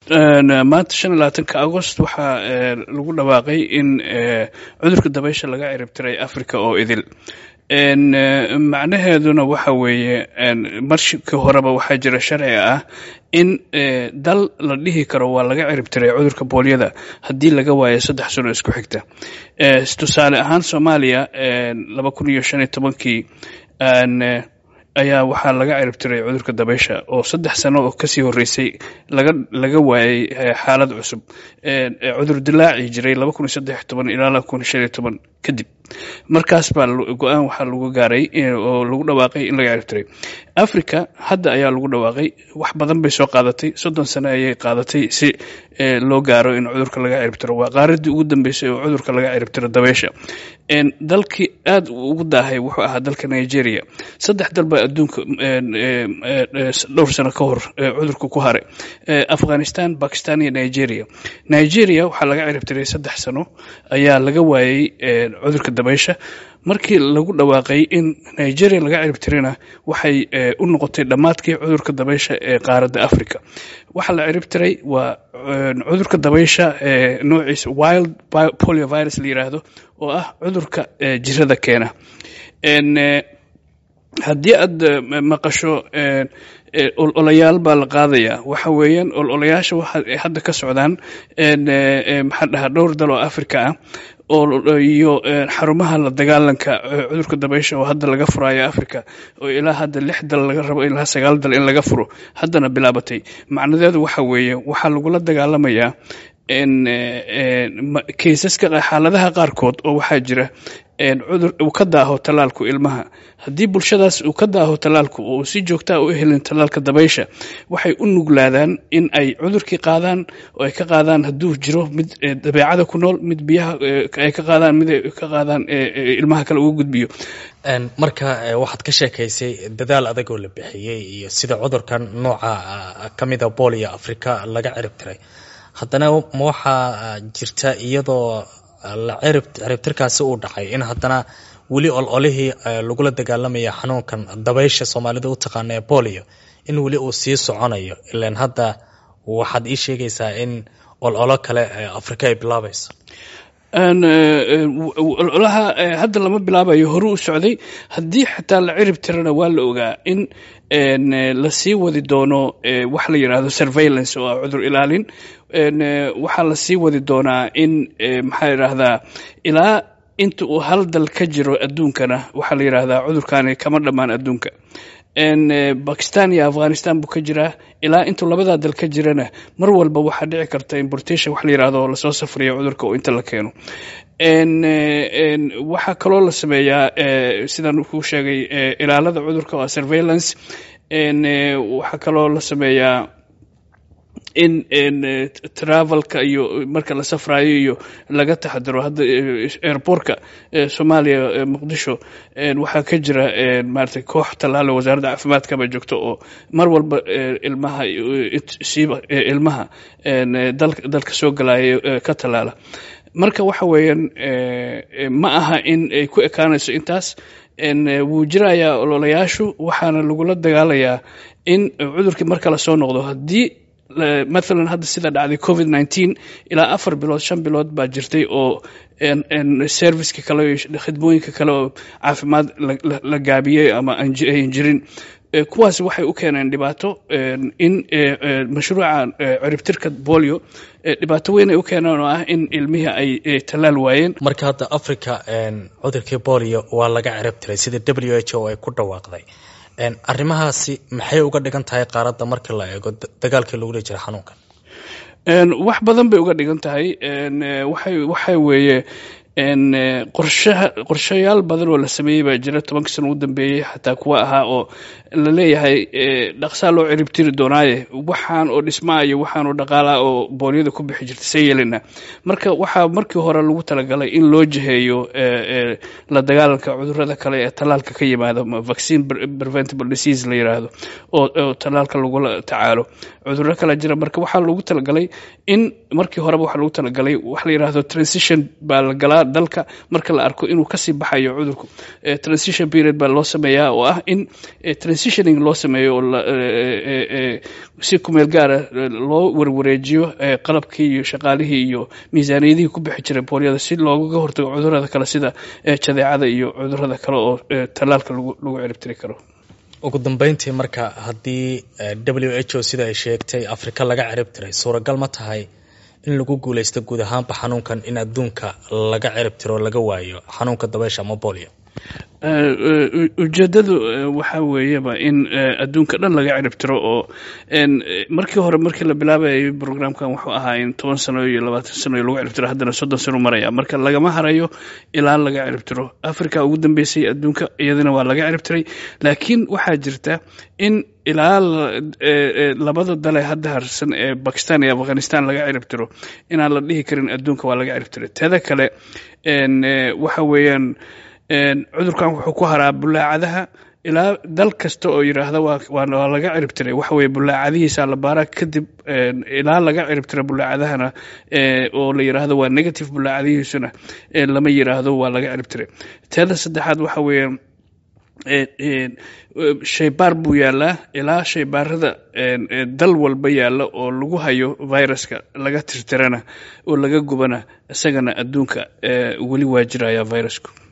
maanta shan iyo labaatanka agost waxaa lagu dhawaaqay in cudurka dabaysha laga ciribtiray africa oo idil macnaheeduna waxa weeye markii horeba waxaa jira sharci ah in dal la dhihi karo waa laga ciribtiray cudurka boolyada haddii laga waayo saddex sano isku xigta tusaale ahaan soomaaliya laba kun iyo shan iyo tobankii ayaa waxaa laga ciribtiray cudurka dabaysha oo saddex sano oo kasii horeysay laga laga waayay xaalad cusub cudur dilaaci jiray laba kun iyo saddex iyo toban ilaa laba kun iyo shan iyo toban kadib markaas baa go-aan waxaa lagu gaaray oo lagu dhawaaqay in laga ciribtiray africa hadda ayaa lagu dhawaaqay wax badan bay soo qaadatay soddon sano ayay qaadatay si loo gaaro in cudurka laga ciribtiro waa qaaradii ugu dambeysay oo cudurka laga ciribtiro dabaysha dalkii aad ugu daahay wuxuu ahaa dalka nigeria saddex dal baa adduunka dhowr sano ka hor cudurka ku haray afghanistan bakistan iyo nigeria nigeria waxaa laga ciribtiray saddex sano ayaa laga waayey cudurka dabaysha markii lagu dhawaaqay in nigeria laga ciribtirina waxay u noqotay dhammaadkii cudurka dabaysha ee qaaradda africa waxaa la ciribtiray waa cudurka dabaysha noociisa wild poliovirus la yiraahdo oo ah cudurka jirada keena haddii aad maqasho ololayaal baa la qaadayaa waxa weeyaan ololayaasha waxa hadda ka socdaan maxaa dhahaa dhowr dal oo africa ah oo iyo xarumaha la dagaalanka cudurka dabaysha oo hadda laga furayo africa oo ilaa hadda lix dal laga rabo ilaa sagaal dal in laga furo haddana bilaabatay macnadeedu waxa weeye waxaa lagula dagaalamayaa kaysaska xaaladaha qaarkood oo waxaa jira cudur uu ka daaho tallaalku ilmaha haddii bulshadaas uu ka daaho tallaalku oo si joogtaa u helin tallaalka dabaysha waxay u nuglaadaan in ay cudurkii qaadaan oo ay ka qaadaan hadduu jiro mid dabeecada ku nool mid biyaha ay ka qaadaan mid ay ka qaadaan ilmaha kale uga gudbiyo marka waxaad ka sheekaysay dadaal adag oo la bixiyey iyo sida cudurkan nooca ka mida booliya africa laga cirib tiray haddana ma waxaa jirta iyadoo ciribtirkaasi uu dhacay in haddana weli ololihii lagula dagaalamaya xanuunkan dabaysha soomaalida u taqaana ee bolio in weli uu sii soconayo ilan hadda waxaad ii sheegaysaa in ololo kale afrika ay bilaabayso ololaha hadda lama bilaabayo hore u socday haddii xataa la cirib tirana waa la ogaa in lasii wadi doono wax la yidhaahdo surveillance oo ah cudur ilaalin waxaa lasii wadi doonaa in maxaa yidhaahdaa ilaa inta uu hal dal ka jiro adduunkana waxaa la yidhaahdaa cudurkani kama dhammaan adduunka bakistan iyo afghanistan buu ka jiraa ilaa intuu labadaa dal ka jirana mar walba waxaa dhici karta importation wax la yidhahdo lasoo safriyo cudurka oo inta la keeno waxaa kaloo la sameeyaa sidaan kuu sheegay ilaalada cudurka waa surveillance waxaa kaloo la sameeyaa in travelka iyo marka la safrayo iyo laga taxadiro hadda airportka soomaaliya muqdisho waxaa ka jira maarata koox tallaalo wasaaradda caafimaadkaba joogto oo mar walba ilmaha siiba ilmaha dalka soo galaya ka tallaala marka waxa weeyaan ma aha in ay ku ekaanayso intaas wuu jirayaa ololayaashu waxaana lagula dagaalayaa in cudurkii mar kale soo noqdo haddii mathalan hadda sida dhacday covid nineteen ilaa afar bilood shan bilood baa jirtay oo serviceka kale khidmooyinka kale oo caafimaad la gaabiyey ama ayan jirin kuwaas waxay u keeneen dhibaato in mashruuca ciribtirka bolio dhibaato weyn ay u keeneen oo ah in ilmihii ay tallaal waayeen marka hadda africa cudurkii bolio waa laga cirib tiray sida w h o ay ku dhawaaqday arrimahaasi maxay uga dhigan tahay qaaradda marka la eego dagaalkii lagula jira xanuunkan wax badan bay uga dhigan tahay waxay waxa weeye qorshaha qorshayaal badan oo la sameeyey baa jira tobankii sano u dambeeyey xataa kuwa ahaa oo la leeyahay dhaqsaa loo ciribtiri doonaaye waxaan oo dhismaa iyo waxaan oo dhaqaalaa oo booliyada ku bixi jirta see yeelina marka waxaa markii hore lagu talagalay in loo jiheeyo la dagaalanka cudurada kale ee tallaalka ka yimaado vaccine preventable disease la yiraahdo oo tallaalka lagula tacaalo cudurro kale jira marka waxaa lagu talagalay in markii horeba waxaa lagu talagalay wax la yiraahdo transition baa la galaa dalka marka la arko inuu kasii baxayo cudurku transition period baa loo sameeyaa oo ah in transitioning loo sameeyo oo si kumeel gaara loo warwareejiyo qalabkii iyo shaqaalihii iyo miisaaniyadihii ku bixi jiray boolyada si loogaga hortago cudurada kale sida jadeecada iyo cudurada kale oo tallaalka lagu ciribtiri karo ugu dambeyntii marka haddii w h o sida ay sheegtay afrika laga cirib tiray suuragal ma tahay in lagu guuleysto guud ahaanba xanuunkan in adduunka laga cirib tiro laga waayo xanuunka dabeysha ama bolio ujeedadu waxaa weeyaba in adduunka dhan laga cirib tiro oo markii hore markii la bilaabayay programkan wuxuu ahaa in toban sano iyo labaatan sano lagu cirib tiro haddana soddon sano maraya marka lagama harayo ilaa laga cirib tiro africa ugu dambeysay adduunka iyadana waa laga cirib tiray laakiin waxaa jirta in ilaa labada dale hadda harsan ee bakistan iyo afghanistan laga cirib tiro inaan la dhihi karin adduunka waa laga cirib tiray teeda kale waxa weeyaan cudurkan wuxuu ku haraa bulaacadaha ilaa dal kasta oo yidhaahda waa laga cirib tiray waxa weye bulaacadihiisa la baaraa kadib ilaa laga cirib tira bulaacadahana oo la yidhaahdo waa negative bulaacadihiisuna lama yidhaahdo waa laga cirib tiray teeda saddexaad waxa weeye shaybaar buu yaalaa ilaa shaybaarada dal walba yaalla oo lagu hayo viruska laga tirtirana oo laga gubana isagana adduunka weli waa jiraya virusku